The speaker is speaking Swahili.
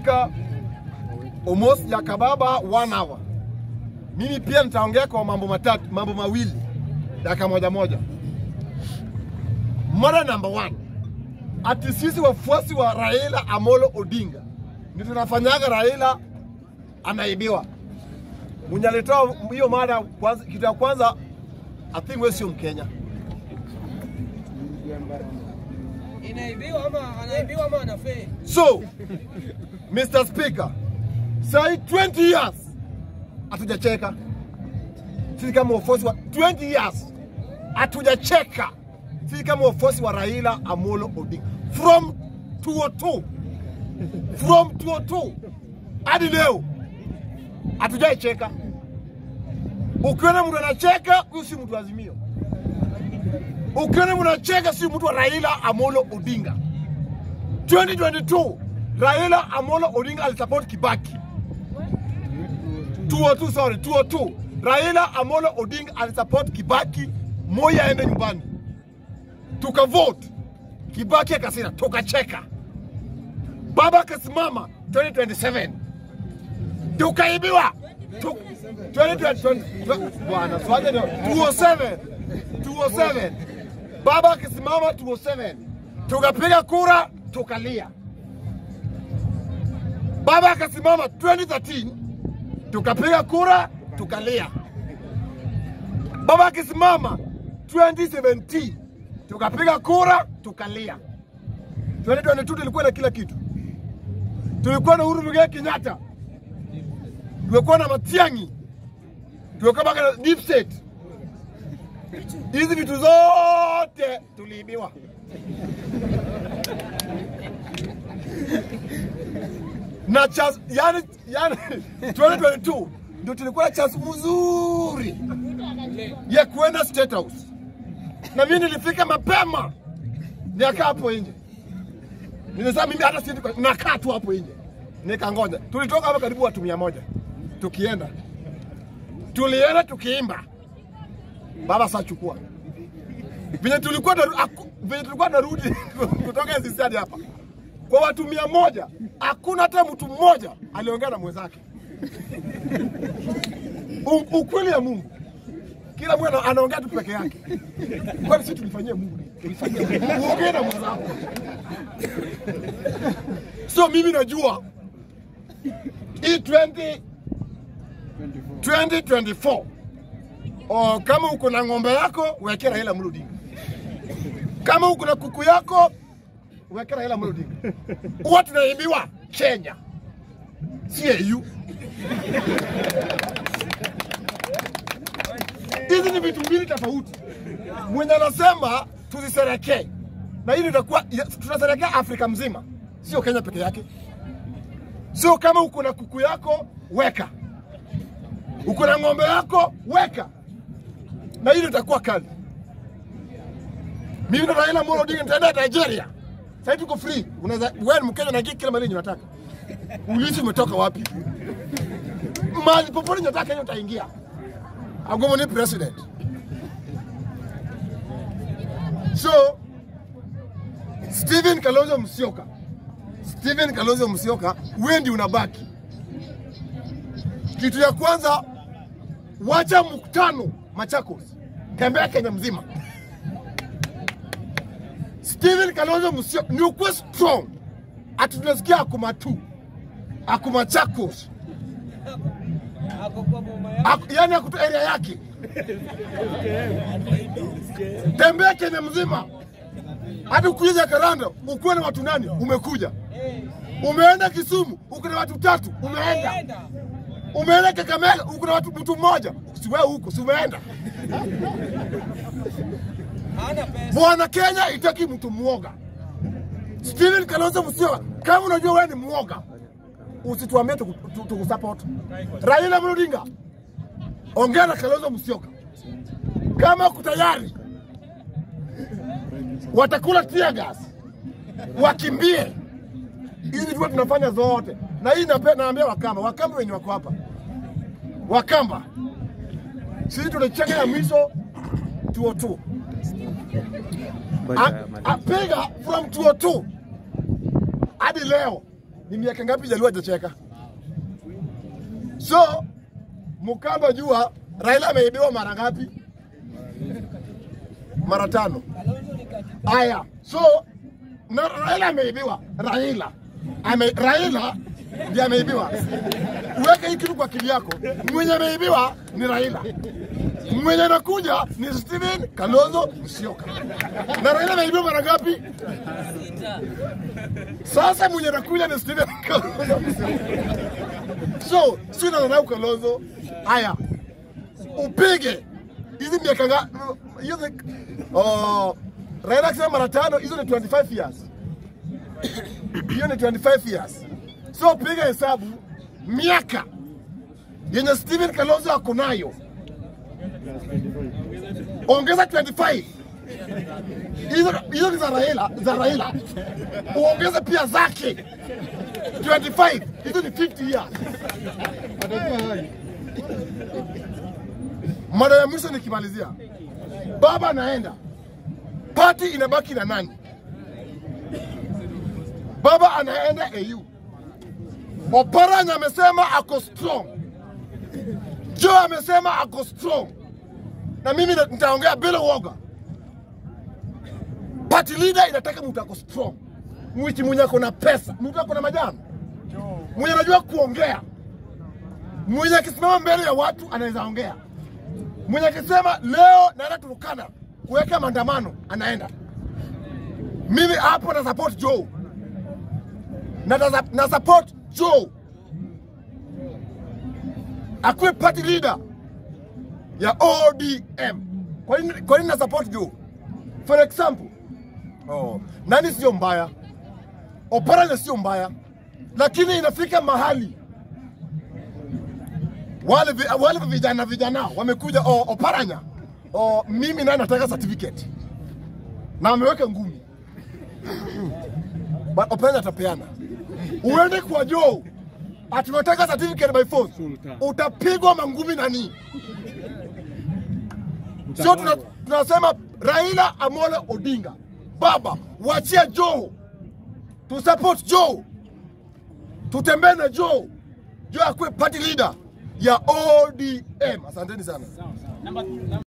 speaker almost ya kababa one hour. Mimi pia nitaongea kwa mambo matatu, mambo mawili, dakika moja moja. Mada number one, ati sisi wafuasi wa Raila Amolo Odinga ndio tunafanyaga Raila anaibiwa. Mwenye alitoa hiyo mada kwanza, kitu ya kwanza, I think wewe sio Mkenya. Inaibiwa ama anaibiwa ama anafeli? So, Mr. Speaker, sai 20 years hatujacheka sisi kama wafuasi wa 20 years hatujacheka sisi kama wafuasi wa Raila Amolo Odinga from 202 from 202 hadi leo hatujaicheka. Ukiona mtu anacheka, huyu si mtu wa Azimio. Ukiona mtu anacheka, si mtu wa Raila Amolo Odinga. 2022 Raila Amolo Odinga alisupport Kibaki. 202 sorry, 202 Raila Amolo Odinga alisupport Kibaki, Moi aende nyumbani, tukavote Kibaki akasira, tukacheka. Baba akasimama 2027 tukaibiwa Tu- 2020 bwana swaje ndio 207 207 baba akisimama 207 tukapiga kura tukalia baba akasimama 2013 tukapiga kura tukalia baba akisimama 2017 tukapiga kura tukalia 2022 tulikuwa na kila kitu tulikuwa na Uhuru Muigai Kenyatta tulikuwa na Matiang'i tulikuwa mpaka na deep state hizi vitu zote tuliibiwa na chance, yani, yani 2022 ndio tulikuwa na chance mzuri ya kuenda State House, na mimi nilifika mapema, nikaa hapo nje. Nilisema mimi hata siendi, kwa- nakaa tu hapo nje, nikangoja. Tulitoka hapa karibu watu mia moja tukienda, tulienda tukiimba, baba sachukua venye tulikuwa naru- aku- venye tulikuwa narudi kutoka NCC hadi hapa kwa watu mia moja hakuna hata mtu mmoja aliongea na mwenzake. U- Ukweli ya Mungu, kila mtu ana- anaongea tu peke yake. Kwani sisi tulifanyia Mungu nini? Tulifanyia Mungu. Uongee na mwenzako. So mimi najua hii 20 2024 o, kama uko na ng'ombe yako wekea Raila Amolo Odinga. Kama uko na kuku yako wekea Raila Amolo Odinga. Huwa tunaibiwa Kenya, si EU. Hizi ni vitu mbili tofauti. Mwenye anasema tuziserekee, na hili itakuwa tunaserekea Afrika mzima, sio Kenya peke yake. Sio kama uko na kuku yako weka, uko na ng'ombe yako weka, na hili itakuwa kali. Mimi na Raila Amolo Odinga nitaenda Nigeria. Sasa tuko free. Unaweza wewe ni Mkenya na kila mahali unataka. Ulizi umetoka wapi? Mahali popote unataka Kenya utaingia. Agomo ni president. So Stephen Kalonzo Musyoka. Stephen Kalonzo Musyoka, wewe ndio unabaki. Kitu ya kwanza, wacha mkutano Machakos, tembea Kenya mzima. Stephen Kalonzo Musyoka ni ukuwe strong, ati tunasikia akuma tu akuma Chakos, Ako kwa boma yake. Ak, yani akutu area yake, tembea Kenya mzima hadi ukuja Karanda ukuwe na watu nani, umekuja umeenda Kisumu uko na watu tatu, umeenda Enda. umeenda Kakamega uko na watu mtu mmoja, si wewe huko, si umeenda Hana pesa. Bwana Kenya itaki mtu mwoga. Steven Kalonzo Musyoka, kama unajua wewe ni mwoga, usituambie tuku- tu- tukusupport. Raila Amolo Odinga, ongea na Kalonzo Musyoka, kama uko tayari watakula tear gas, wakimbie. Hizi tu tunafanya zote, na hii nape- naambia Wakamba, Wakamba wenye wako hapa, Wakamba sisi tunacheka ya mwisho 202 A- apiga from 202 hadi leo ni miaka ngapi Jaluo hajacheka? So Mkamba jua Raila ameibiwa mara ngapi? Mara tano. Kalonzo ni kati. Aya, so na Raila ameibiwa. Raila ame, Raila ndiye ameibiwa. Uweke hii kitu kwa akili yako. Mwenye ameibiwa ni Raila, mwenye anakuja ni Steven Kalonzo Musyoka. Na Raila ameibiwa mara ngapi? Sasa mwenye anakuja ni Steven Kalonzo Musyoka. So si unadharau Kalonzo. Aya, upige hizi miaka nga hiyo ni- oh, Raila akisema mara tano, hizo ni 25 years. Hiyo ni 25 years. So piga hesabu miaka yenye Steven Kalonzo ako nayo, ongeza 25 hizo hizo ni za Raila, za Raila uongeze pia zake 25, hizo ni 50 years. Mada ya mwisho nikimalizia, baba anaenda, pati inabaki na nani? Baba anaenda AU. Oparanya amesema ako strong, Joe amesema ako strong, na mimi na- nitaongea bila uoga. Party leader inataka mtu ako strong, mwichi mwenye ako na pesa, mtu ako na majani, mwenye anajua kuongea, mwenye akisimama mbele ya watu anaweza ongea mwenye akisema leo naenda Turukana kuweka maandamano anaenda. Mimi hapo na support Joe na, na, na support Joe akuwe party leader ya ODM. Kwa nini, kwa nini na support Joe? For example, oh, nani sio mbaya, Oparanya sio mbaya, lakini inafika mahali wale, vi- wale vijana vijana wamekuja o, Oparanya o, mimi naye nataka certificate na ameweka ngumi but Oparanya atapeana. Uende kwa Joe ati unataka certificate by force, utapigwa mangumi nani? Sio tuna, tunasema Raila Amolo Odinga, baba wachia Joe, tu support Joe, tutembee na Joe, Joe akuwe party leader ya ODM. Asanteni sana.